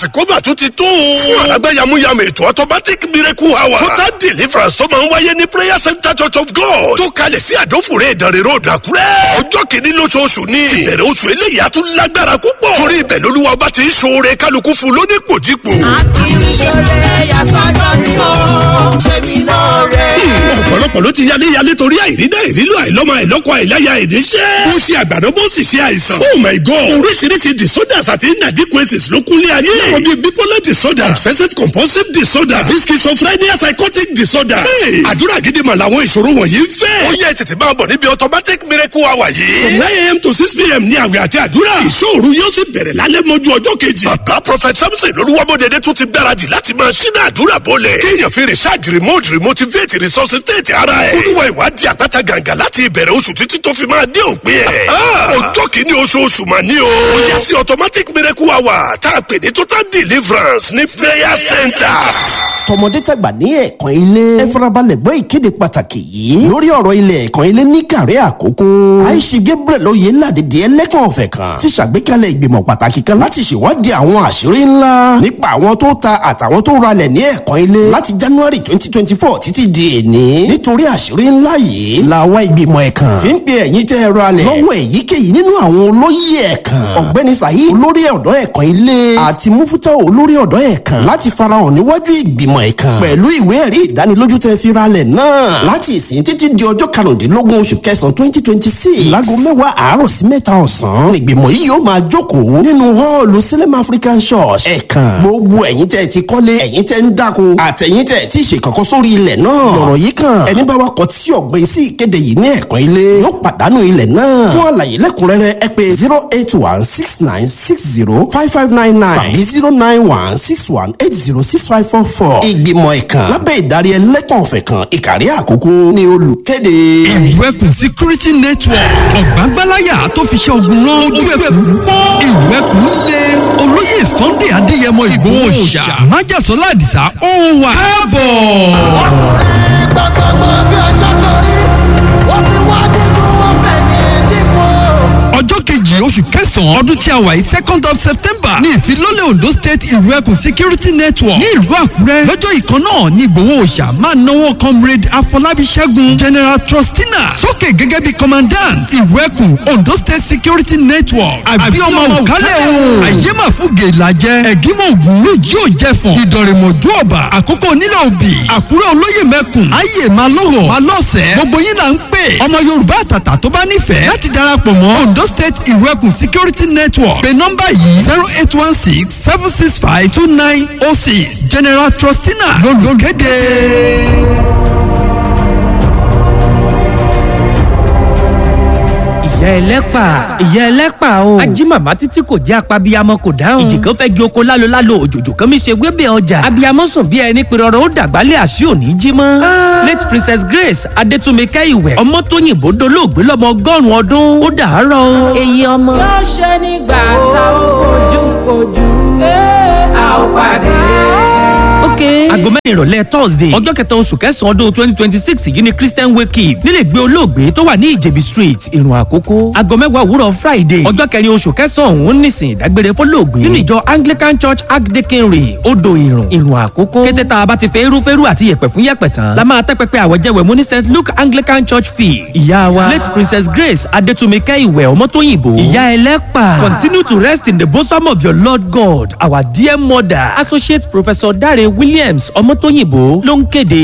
àsìkò mà tún ti tó. fún àlágbá yamuyamu ètò automatic miracle hour. total deliverance tó máa ń wáyé ní prayer center church of god. tó kalẹ̀ sí àdófòrè ìdánrẹ́ road àkúrẹ́. ọjọ́ kìíní lóṣooṣù ni. ìbẹ̀rẹ̀ oṣù eléyìí á tún lágbára púpọ̀. torí ibẹ̀ lolúwa bá ti ń ṣoore kálukú fún lónípòjípò. akíníṣẹ́lẹ̀ yasọ́jọ́ ni ó ṣe mí lóore. ọ̀pọ̀lọpọ̀ ló ti yálé yálé torí àìrídá ìrílò àìlọ́mọ àìlọ́kọ àìláya ìdíṣẹ́. ó ṣe àgbàdo bó sì ṣe àìsàn. oh my god oríṣiríṣi disorders àti inadequacies ló kúnlé ayé. láwọn bíi bipolar disorder obsessive compulsive disorder àbí schizophrenia psychotic disorder. Hey, àdúrà gidi mà làwọn ìṣòro wọ̀nyí ń fẹ́. ó yẹ tètè máa bọ̀ níbi automatic miracle hour yìí. from nine a.m. to six p.m. ní àwẹ̀ àti àdúrà. ìṣòro yóò sì bẹ̀rẹ̀ lálẹ́ mọ́jú ọjọ́ kejì. bàbá prophet samson olúwamọ́dẹ̀dẹ̀ tún ti gbáradì láti máa ṣínà àdúrà bọ́lẹ̀. kéèyàn fi research remote remotivate resuscitate ara ẹ̀. olúwa ìwádìí àpáta gàǹgà láti ìbẹ̀rẹ̀ oṣù títí tó fi máa dé òpin ẹ̀. ọjọ́ kìíní oṣooṣù mà ní o. ó yẹ sí automatic miracle hour tá a pè ní total deliverance ní prayer center. tọmọdé tàgbà ní ẹ̀kan ilé ẹ farabalẹ̀ gbọ́ ìkéde pàtàkì yìí lórí ọ̀rọ̀ ilẹ̀ ẹ̀kan ilé ní kàrí àkókò àìsí gabriel oyè ládìdí ẹlẹ́kàn ọ̀fẹ́ kan ti ṣàgbékalẹ̀ ìgbìmọ̀ pàtàkì kan láti ṣèwádìí àwọn àṣírí ńlá nípa àwọn tó ta àtàwọn tó ralẹ̀ ní ẹ̀kan ilé láti january twenty twenty four títí di èní nítorí àṣírí ńlá yìí làwọn ìgbìmọ̀ ẹ̀kan fi ń pe ẹ̀yin tẹ́ ẹ ralẹ̀ lọ́wọ́ èyíkéyìí nínú àwọn olóyè ẹ̀kan ọ̀gbẹ́ni saheed olórí ọ̀dọ́ ẹ̀kan ilé àti mufutau olórí ọ̀dọ́ ẹ̀kan láti farahàn níwájú ìgbìmọ̀ ẹ̀kan pẹ̀lú ìwé ẹ̀rí ìdánilójú tẹ́ fi ralẹ̀ náà láti ìsìn títí di ọjọ́ karùndínlógún oṣù kẹsàn-án twenty twenty six láago mẹ́wàá àárọ̀ sí mẹ́ta ọ̀sán ìgbìmọ̀ yìí yóò máa jókòó nínú họ́ọ̀lù sílẹ̀mù african church ẹ̀kan gbogbo ẹ̀yin tẹ́ ti kọ́lé ẹ̀yin tẹ́ ń dáko àtẹ̀yin tẹ́ ti ṣe kankan sórí ilẹ̀ náà lọ̀rọ̀ yìí kan ẹni bá wa kọ tí ọ̀gbìn sí ìkéde yìí ní ẹ̀kan ilé yóò pàdánù ilẹ̀ náà fún àlàyé lẹ́kùnrẹ́rẹ́ ẹ pé zero eight one six nine six zero five five nine nine tàbí zero nine one six one eight zero six five four four ìgbìmọ̀ ẹ̀kan lábẹ́ ìdarí ẹlẹ́kàn ọ̀fẹ́ kan ìkàrí àkókò ní olùkéde. ìwẹ́kùn security network ọ̀gbágbáláyà tó fi ṣe ogun rán ojú ẹ̀kún pọ́n ìwẹ́kùn lé olóyè sunday adéyẹmọ ìgbòho ṣá májàsọ́lá àdìsá ó wà káàbọ̀. ọkùnrin gbọ̀ngbọ̀ngbọ̀ bí ọjọ́ torí wọ́n fi wá dídùn wọ́n fẹ̀yìn dípò. ọjọ́ kejì oṣù kẹsàn-án ọdún tí a wà yìí second of september ní ìfilọ́lẹ̀ ondo state ìrẹ́kùn security network ní ìlú àkúrẹ́ lọ́jọ́ ìkan náà ní ìgbòho òòṣà máa náwó comrade afọlábí ṣẹ́gun general trustina sókè gẹ́gẹ́ bí commandant ìrẹ́kùn ondo state security network àbí ọmọ òkálẹ̀ o àyèmàfúgè làjẹ ẹ̀gímọ̀ ògùn lójú òjẹ̀fọ̀n ìdọ̀rẹ̀mọ̀jú ọ̀bà àkókò onílẹ̀ òbí àkúrẹ́ olóyè mẹ́kùn ayé máa lọ́wọ́ máa lọ́sẹ̀ gbogbo yín là ń pè ọmọ yorùbá àtàtà tó bá nífẹ̀ẹ́ láti darapọ̀ mọ́ ondo state ìrẹ́kùn security network pé nọ́mbà yìí zero eight one six seven six five two nine oh six general trustina lolùkéde. ìyá ẹlẹ́pà ìyá ẹlẹ́pà o. ajímàmá títí kò jẹ́ apabiyamọ kò dáhùn. ìjì kan fẹ́ gé oko lálo lálo òjòjò kan mi ṣe wébẹ̀ ọjà. abiyamọ sùn bí ẹni pé rọrọ ó dàgbálẹ̀ àṣì òní jí mọ́. late princess grace adétúnmíkẹ́ ìwẹ̀ ọmọ tó yìnbó dolóògbé lọ́mọ ọgọ́rùn-ún ọdún ó dàárọ̀ o. èyí ọmọ. yóò ṣe nígbà tá ò fojú kojú a ò pàdé. ok. aago mẹ́rin ìrọ̀lẹ́ thursday ọjọ́ kẹta oṣù kẹsàn-án ọdún twenty twenty six yìí ni christian wake up nílẹ̀ gbé olóògbé tó wà ní ìjẹ̀bí street ìrùn àkókò. aago mẹ́wàá òwúrọ̀ friday ọjọ́ kẹrin oṣù kẹsàn-án òun nísìn ìdágbére fọlọ́ọ̀gbé nínú ìjọ anglican church archdeaconry odò ìrùn ìrùn àkókò. kété tá a bá ti fẹ́ irúfẹ́rú àti yẹ̀pẹ̀ fún yẹ̀pẹ̀ tán la máa tẹ́ pẹpẹ àwọ̀jẹwẹ̀ mú ní st luke anglican church field. ìyá wa late princess grace adétúnmíkẹ́ ìwẹ̀ ọmọtóyìnbó ìyá ẹlẹ́pà continue to rest in the bosom of your lord god our dear mother associate professor dare williams ọmọtóyìnbó ló ń kéde